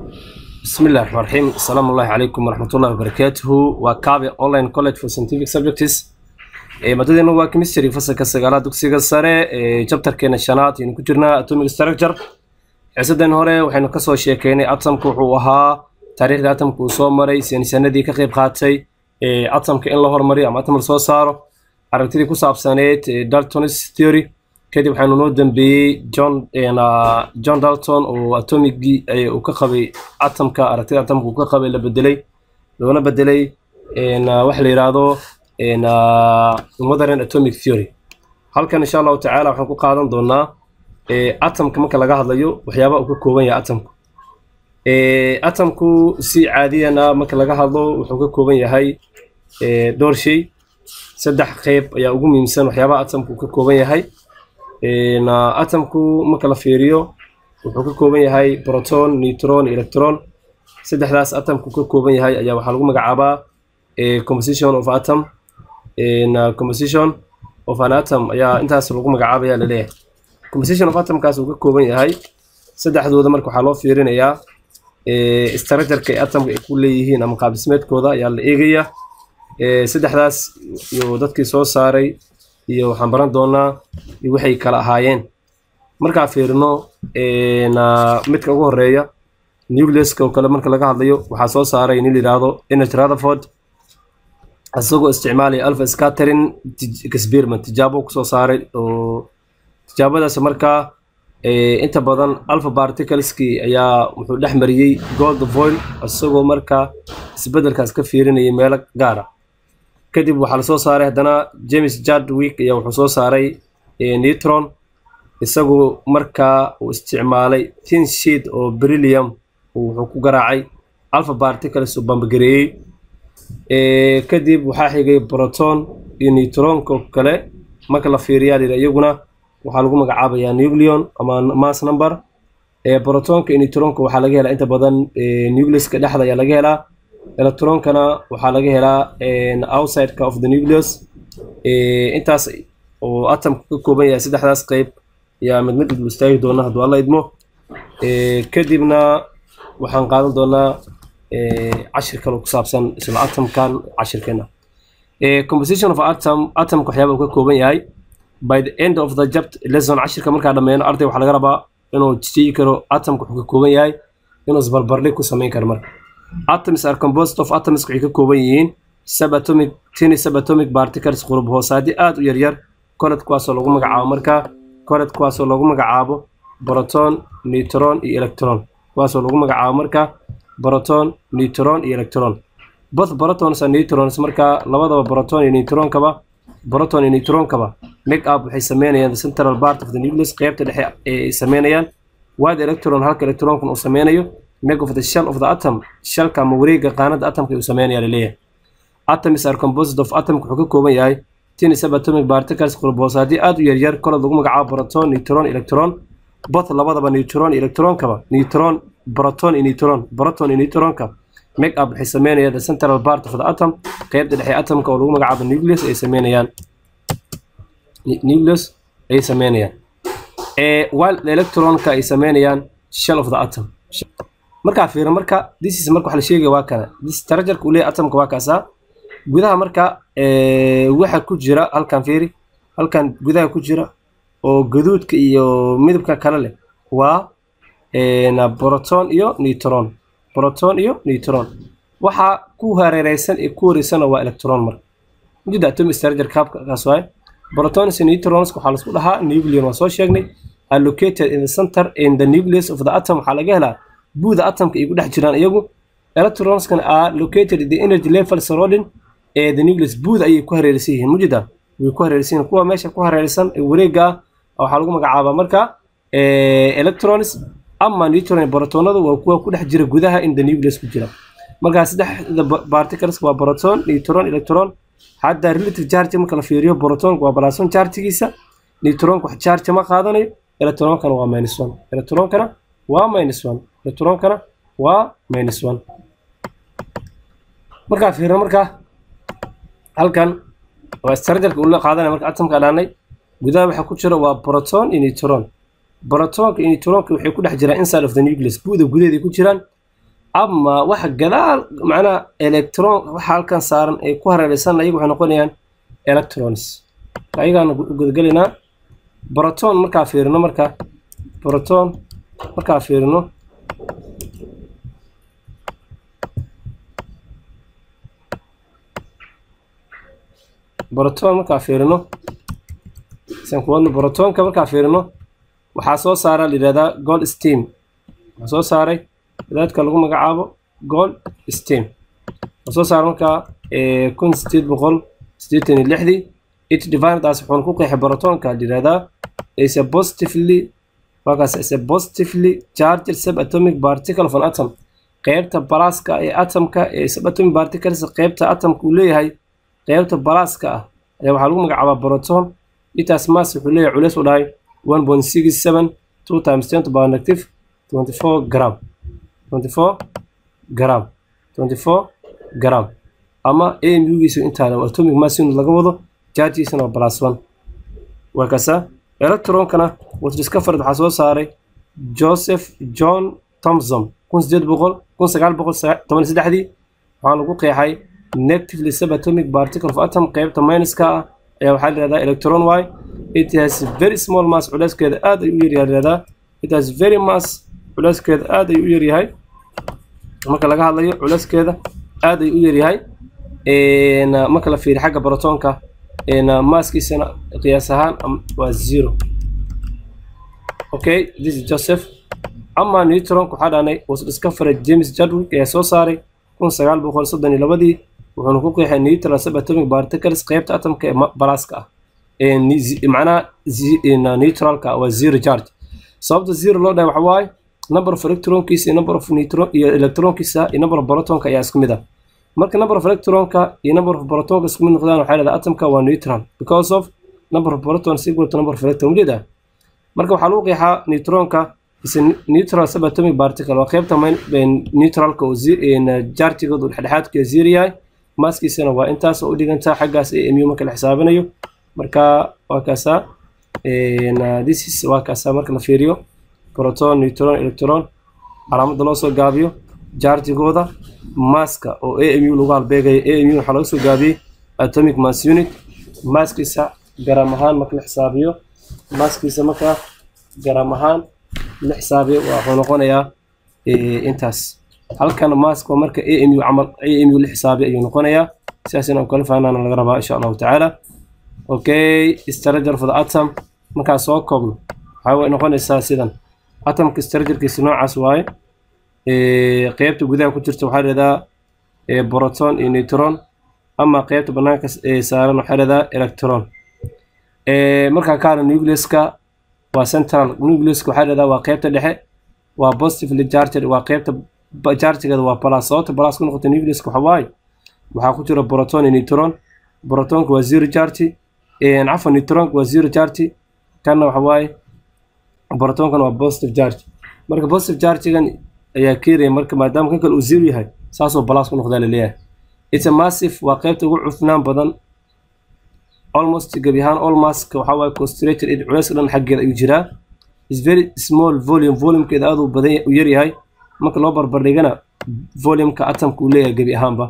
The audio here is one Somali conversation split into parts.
بسم الله الرحمن الرحيم السلام الله عليكم ورحمة الله وبركاته وكابي أونلاين كوليج for scientific subjects ee maadadeena waa chemistry fasalka sagaalaad dugsiga sare ee chapterkeena shanaad aynu ku jirnaa atomic structure xiisadan hore waxaynu kasoo sheekeynay atomka wuxuu ahaa taariikhda atomka uu soo maray saynisanadii ka qayb qaatay ee atomka in la hormariyo ama atom la soo saaro aragtidii ku saabsaneyd daltonis theory kadib waxaanu noo dambeeyey john john dalton oo atomigii uu ka qabay atomka aragtida atomka uu ka qabay la bedelay loona bedelay waxa la yidhaahdo modern atomic theory halkan insha allahu tacaala waxaan ku qaadan doonaa atomka marka laga hadlayo waxyaabaha uu ka kooban yahay atomku atomku si caadiyana marka laga hadlo wuxuu ka kooban yahay dhowr shay saddex qeyb ayaa ugu muhiimsan waxyaabaha atomku uu ka kooban yahay atomku marka la fiiriyo wuxuu ka kooban yahay proton neutron electron saddexdaas atomku ka kooban yahay ayaa waxaa lagu magacaabaa composition of atom composition of an atom ayaa intaas lagu magacaabaya laleeyahay composition of atomkaas uu ka kooban yahay saddexdooda marka waxaa loo fiirinayaa structureka ay atomka ay ku leeyihiin ama qaabdhismeedkooda ayaa la eegaya saddexdaas iyo dadkii soo saaray iyo waxaan baran doonaa waxay kala ahaayeen markaa fiirino midka ugu horeeya nucleuska oo kale marka laga hadlayo waxaa soo saaray nin la yidhaahdo energy rutherford isagoo isticmaalaya alpha scattering experiment tijaabo kusoo saaray oo tijaabadaas markaa inta badan alpha particleski ayaa wuxuu dhex mariyey gold voil isagoo markaa isbedelkaas ka fiirinayay meelo gaara kadib waxaa lasoo saaray haddana james jadwick ayaa wuxuu soo saaray neutron isagoo markaa uu isticmaalay tin sheet oo brillium wuxuu ku garaacay alpha particles uu bambagareeyey kadib waxaa xigay proton iyo neutronka oo kale marka la fiiriyaa layidha iyaguna waxaa lagu magacaabayaa nucleon ama mass number protonka iyo neutronka waxaa laga helaa inta badan nucleuska dhexda ayaa laga helaa electronkana waxaa laga helaa outsideka of the nucleus intaas oo atomka ka kooban yahay saddexdaas qeyb ayaa mid mid idul istaagi doona hadduu alla idmo kadibna waxaan qaadan doonaa cashir kale ku saabsan isla atomkan cashirkeena composition of atom atomka waxyaaba uu ka kooban yahay by the end of the jabt lesson cashirka markaa dhammeeno arday waxaa laga rabaa inuu jiji karo atomka wuxuu ka kooban yahay inuu isbarbardhig ku samayn karo marka atoms are composed of atoms waxay ka kooban yihiin subatomic tiny subatomic particles qurub hoosaadi aad u yaryar koled kuwaasoo lagu magacaabo marka koled kuwaasoo lagu magacaabo proton neutron iyo electron kuwaasoo lagu magacaabo marka proton neutron iyo electron both protons and neutrons marka labadaba proton iyo neutronkaba proton iyo neutronkaba make up waxay sameynayaan the central part of the nucleus qeybta dhexe ay sameynayaan wide electron halka electronkan uu sameynayo make of the shell of the atom shalka ama wareega qaanada atomka uu sameynaya laleeyahay atoms are composed of atomka wuxuu ka kooban yahay tin subatomic particles qurboosaaddii aad u yaryar kolod lagu magacaabo proton neutron electron both labadaba neutron electronkaba neutron proton iyo neutron proton iyo neutronka make up waxay sameynayaan the central part of the atom qeybta dhexe atomka oo lagu magacaabo nucleus ay sameynayaan nucleus ay sameynayaan while electronka ay sameynayaan shell of the atom markaa fiiro marka this is marka wax la sheegaya waa kana structureka uu leeyahay atomka waa kaasaa gudaha marka waxa ku jira halkan fiiri halkan gudaha ku jira oo gaduudka iyo midabka kale leh waa proton iyo neutron proton iyo neutron waxaa ku hareereysan ee ku wareysana waa electron marka ujeeda atomic structure kaas waaye protons iyo neutrons waxaa laisku dhahaa nucleon waa soo sheegnay are located in the center in the nucleus of the atom waxaa laga helaa buuda atomka ay ku dhex jiraan iyagu electronskan are located in the energy level surrounding ee the nucleus buuda ayay ku hareeraysan yihiin mujida way ku hareeraysan yihiin kuwa meesha ku hareeraysan ee wareega ah waxaa lagu magacaabaa marka electrons ama neutron protonadu waa kuwa ku dhex jira gudaha in the nucleus ku jira markaa saddexda particles waa proton neutron electron hadda relative charge marka la fiiriyo protonka waa balason chargigiisa neutronka wax charge ma qaadanayo electronkana waa minus one electronkana waa minus one electronkana waa minus one markaa fiirno markaa halkan waa structureka uu la qaadanaya marka atomka dhaanay gudaha waxa ku jira waa proton iyo neutron protonka iyo neutronka waxay ku dhex jiraan inside of the nucleus buuda gudaheeda ku jiraan ama waxa gadaal macnaha electron waxa halkan saaran ay ku hareeraysan ayagu waxay noqonayaan electrons ayagaan gudagelaynaa proton markaa fiirino marka proton markaa fiirino proton markaa fiirino san kuwadno protonka markaa fiirino waxaa soo saara la yidhahdaa gold steam waxaa soo saaray wadaadka lagu magacaabo gold steam waxaa soo saaray markaa kun sideed boqol siddeetan iyo lixdii it divindaas wuxuuna ku qeexay protonka la yidhahdaa is a positively markaas is a positively charged subatomic particle of an atom qeybta balaaska ee atomka ee subatomic particles qeybta atomka uu leeyahay qeybta balaaska ah ayaa waxaa lagu magacaabaa proton itaas mass wuxuu leeyahay culeys u dhahay one point six seven two times ten to power negative twenty four gram twenty four gram twenty four gram ama amugiisu intaana atomic mass unit laga wado chargiisana waa plus one waa kasa electronkana was discovered waxaa soo saaray joseph john thomson kun sideed boqol kun sagaal boqol toban iyo saddexdii waxaa lagu qeexay negatively subatomic particle of atom qeybta minuska ah ayaa waxaa layihahdaa electron y it has very small mass culeyskeeda aad ay u yaryahay layihahdaa it has very mass culeyskeeda aad ay u yaryahay marka laga hadlayo culeyskeeda aad ay u yaryahay marka la fiiriyo xagga protonka maaskiisana qiyaas ahaan waa zero okay this is joseph ama neutronka waxaa dhahnay was discovered james jadwick ayaa soo saaray kun sagaal boqol soddon iyo labadii wuxuuna ku qeexay neutral subatomic particles qeybta atomka ee balaaska ah macnaha neutralka waa zero charge sababta zero loo dhahay waxa waaye number of electronkiisa iyo number of neutron iyo electronkiisa iyo number of protonka ayaa isku mid ah marka number of electronka iyo number of protonka isku mid noqdaan waxaa leedahay atomka waa neutral because of number of protons equal to number of electron ujeeda marka waxaa lagu qeexaa neutronka is a neutral subatomic particle waa qeybta neutralka oo jartigoodu dhexdhexaadka zero yahay maaskiisana waa intaas oo u dhigantaa xaggaas ee mu marka la xisaabinayo marka waa kaasaa this is waa kaasaa marka la fiiriyo proton neutron electron calaamadda loo soo gaabiyo jartigooda maaska oo amu lagu halbeegayo amu waxaa laga soo gaabiyey atomic mass unit maaskiisa garam ahaan marka la xisaabiyo maaskiisa marka garam ahaan la xisaabiyo wuxuu noqonayaa intaas halkan maask waa marka amu camal amu la xisaabiyo ayuu noqonayaa sidaasina kala fahnana laga rabaa insha allahu tacaala okay stranger for the atom markaan soo koobno waxaa way noqonaysaa sidan atomka stragerkiisa noocaas waaye qeybta gudaha ku jirta waxaa leedaha proton iyo neutron ama qeybta banaanka saaran waxaa leedaha electron markaa kaana nucleuska waa central nucleuska waxaa leedaha waa qeybta dhexe waa positively charged waa qeybta chargegeeda waa plus sababta plus ku noqota nucleuska waxa waaye waxaa ku jira proton iyo neutron protonka waa zero charge cafwan neutronka waa zero charge kanna waxa waaye protonkana waa positive charge marka positive chargegan ayaa keenaya marka maadaama kan kale uu zero yahay saasoo plus ku noqdaa laleeyahay it's a massive waa qeybta ugu cufnaan badan almost gebi ahaan almost waxaa waaye concentrated in culayska dhan xaggeeda ayuu jiraa is very small volume volumekeeda aad u badan u yaryahay marka loo barbardhigana volumeka atomka uu leeyahay gebi ahaanba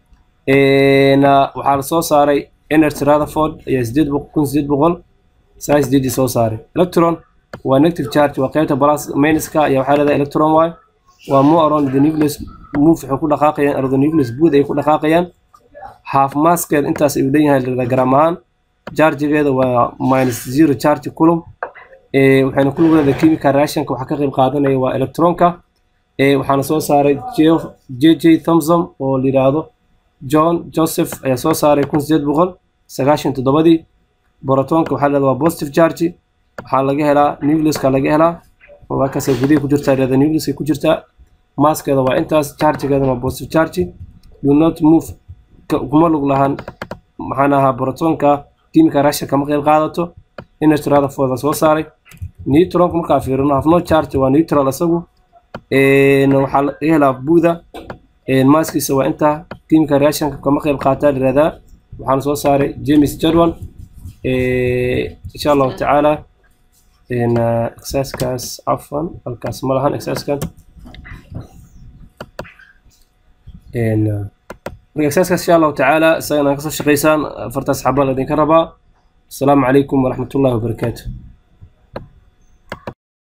waxaa la soo saaray energy rutherford ayaa sideed kun sideed boqol sagaal sideedii soo saaray electron waa negative charge waa qeybta balas minuska ayaa waxaa leedahay electron y waa more around the nucleus move waxay ku dhaqaaqayaan around the nucleus bood ay ku dhaqaaqayaan half maskeed intaas ayuu leeyahay leedahay gram ahaan chargegeeda waa minus zero charge culum waxayna ku lug leedahay chemical reactionka waxaa ka qayb qaadanaya waa electronka waxaana soo saaray j j thomson oo la yidhaahdo john joseph ayaa soo saaray kun sideed boqol sagaashan toddobadii borotonka waxaa leedahay waa positive charge waxaa laga helaa nucleuska laga helaa markaas gudaha ku jirtaa leeda nucleuska ku jirtaa maskeeda waa intaas chargegeeda waa positive charge do not move kuma lug lahan maxaan ahaa borotonka chemical reaction kama qayb qaadato energy rutherford soo saaray neutronka markaa fiirino have no charge waa neutral isagu waxaa laga helaa buuda maaskiisa waa intaa chemical reactionka kama qayb qaataa liraahdaa waxaana soo saaray james jadwal insha allahu tacaala exerciskaas cafan halkaas ma lahan exerciskan marka exerciseskaas insha allahu tacaala isagana kasoo shaqaysaan afartaas xaba la idinka rabaa asalaamu calaykum waraxmatullahi wabarakaatu